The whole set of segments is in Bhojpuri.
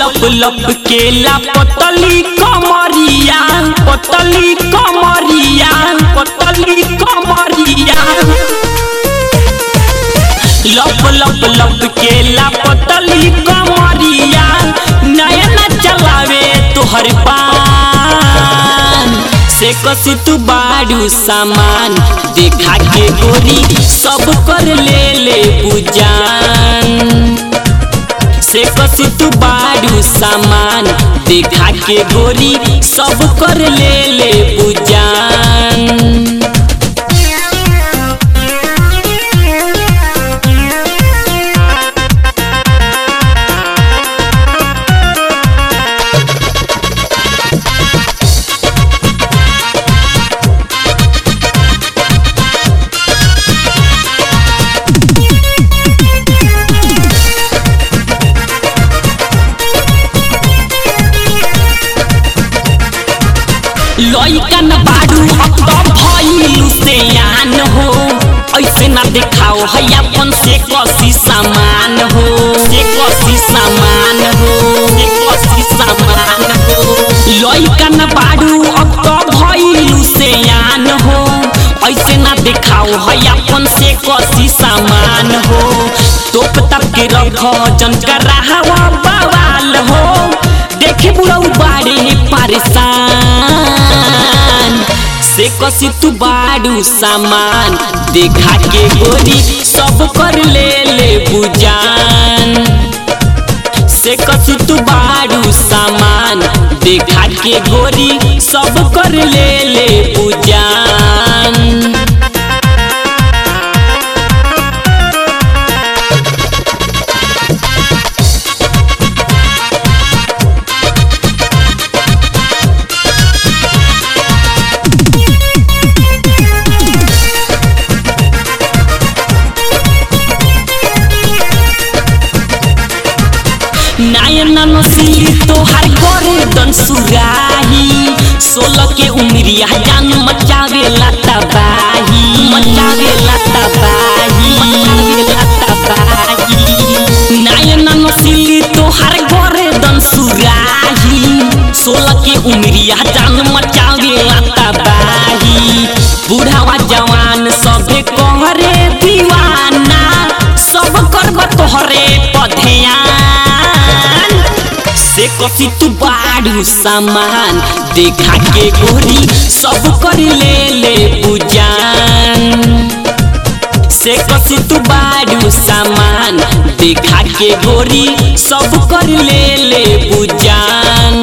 लप लप केला पतली कमरिया पतली कमरिया पतली कमरिया लप लप लप केला पतली कमरिया नयना चलावे तोहर पान से कसी तू बाड़ू सामान देखा के गोरी सब कर ले ले पूजान से कसी तू बाड़ू सामान देखा के गोरी सब कर ले ले पूजान लइकन बाड़ू अब तो भइलू से आन हो ऐसे ना देखाओ है अपन से कसी सामान हो से कसी सामान हो से कसी सामान हो लइकन बाड़ू अब तो भइलू से आन हो ऐसे ना देखाओ है अपन से कसी सामान हो तोप तप के रखो जन कर रहा बवाल हो देखे बुढ़ऊ बाड़े परेशान से कसी तू बाड़ू सामान देखा के गोरी सब कर ले ले बुजान से कसी तू बाड़ू सामान देखा के गोरी सब कर ले ले बुजान नायन नसीली तोहार करे दन सुराही सोलह के उमरिया जान मचावे लाता बाही मचावे लाता बाही मचावे लाता बाही नायन नसीली तोहार करे दन सुराही सोलह के उमरिया जान मचावे लाता बाही बूढ़ावा जवान सबे कहरे दीवाना सब करब तोहरे पधयान से कसी तू बाड़ू सामान देखा के गोरी सब कर ले ले पूजान से कसी तू बाड़ू सामान देखा के गोरी सब कर ले ले पूजान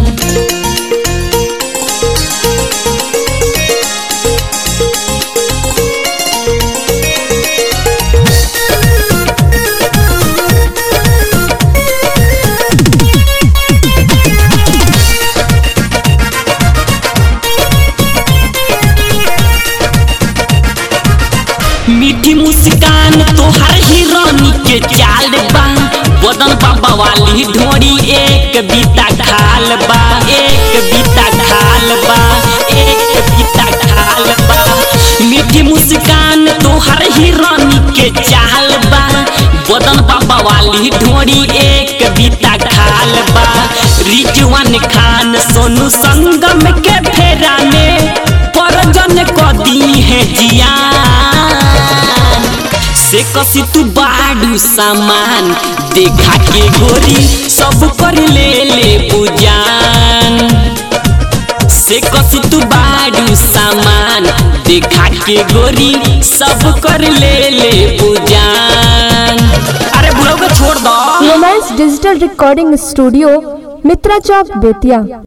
मीठी मुस्कान तोहर हिरानी के चाल बा बदन बाबा वाली ढोरी एक बीता खाल बा एक बीता खाल बा एक बीता खाल बा मीठी मुस्कान तोहर हिरानी के चाल बा बदन बाबा वाली ढोरी एक बीता खाल बा रिजवान खान सोनू संगम के फेरा में परजन कदी है जियान से कसी तू बाड़ू सामान देखा के गोरी सब कर ले ले पूजान से कसी तू बाड़ू सामान देखा के गोरी सब कर ले ले पूजान अरे बुढ़ऊ को छोड़ दो romance digital recording studio Mitra चौक बेतिया